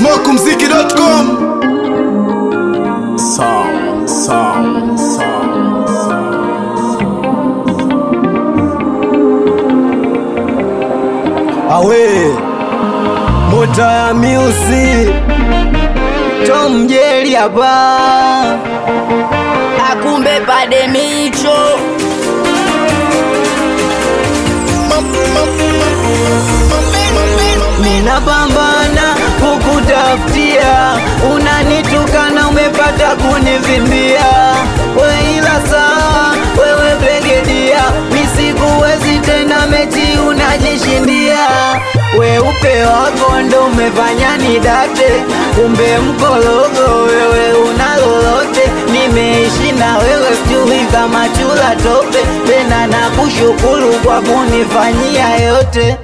smokumziki.com Song, song, song, song. awe mota ya miusi Tom Jerry hapa akumbe pade micho ninapambana kukutafutia, unanitukana umepata kunivimbia, we ila sawa, wewe begedia, misikuwezi tena, mechi unajishindia, weupe wako ndo umefanya nidate, kumbe mkologo wewe una lolote, nimeishi na wewe sijui kama chula tope, tena nakushukuru kwa kunifanyia yote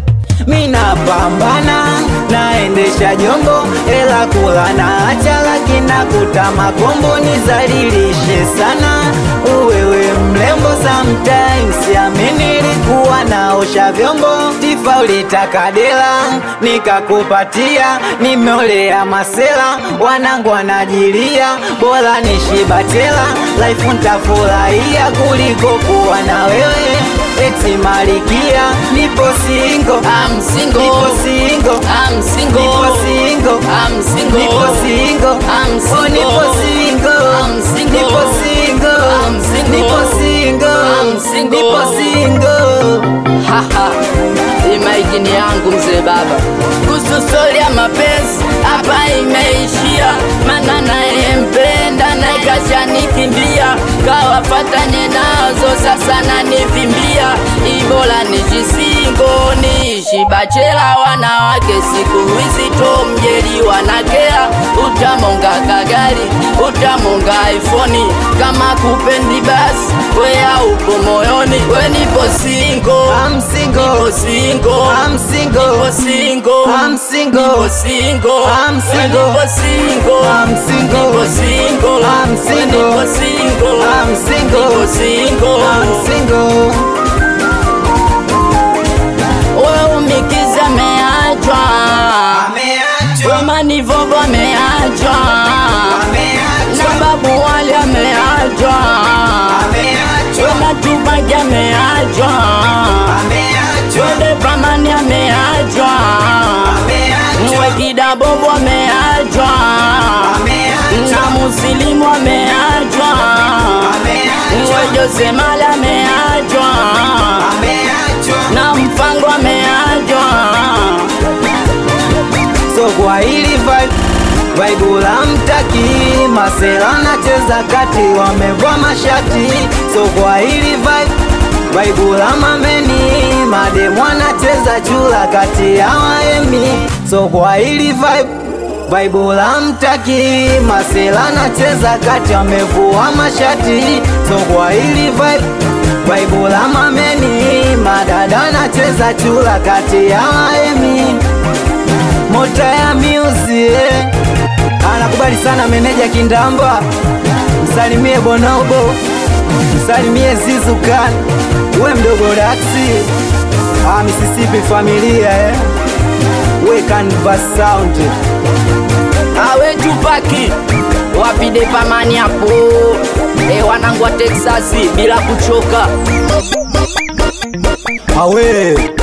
mina pambana naendesha jombo ela kula na acha lakini nakuta makombo nizalilishe sana uwewe mlembo sometimes amini likuwa naosha vyombo tifa ulitaka dela nikakupatia nimeolea masela wanangu wanajilia bora nishibatela life ntafurahia kuliko kuwa na wewe eti malikia nipo singo I'm single. nipo singo I'm single. nipo singo I'm single. nipo singo I'm oh nipo singo I'm single. nipo singo I'm single. nipo singo I'm single. nipo singo Haha, imaikini yangu mzee baba kuhusu stori ya mapenzi hapa imeishia, mana nayempenda naye kashanikimbia, kawafatanye nazo sasa nanivimbia, ibola nijisingo niishi bachela, wanawake siku hizi tomjeri wanakea, utamonga kagari utamonga iPhone, kama kupendi basi wea upo moyoni, we nipo singo I'm single Nipo single I'm single Nipo single I'm single Nipo single I'm single. Nipo single I'm single. Nipo single I'm single. Nipo single I'm single. Nipo single I'm single Wewe umikiza ameachwa Wema ni vovo ameachwa Na babu wali ameachwa Wema tupaki ameachwa Wede pamani ameachwa Mwe kidabobo ameachwa Na musilimu ameachwa Mwe Jose Mali ameachwa Na mfango ameachwa so kwa hili vibe vibe la mtaki masela nacheza kati wamevua mashati so kwa hili vibe vibe la mameni mademu anacheza chula kati ya waemi so kwa hili vibe Vibe la mtaki masela nacheza kati wamevua mashati so kwa hili vibe Vibe la mameni madada nacheza chula kati ya waemi Mota ya music anakubali sana meneja Kindamba, msalimie Bonobo, msalimie Zizukan, we mdogo Daxi, ah, Mississippi familia eh. we Canvas Sound awe tupaki wapide pamani hapo e wanangu wa Texasi bila kuchoka awe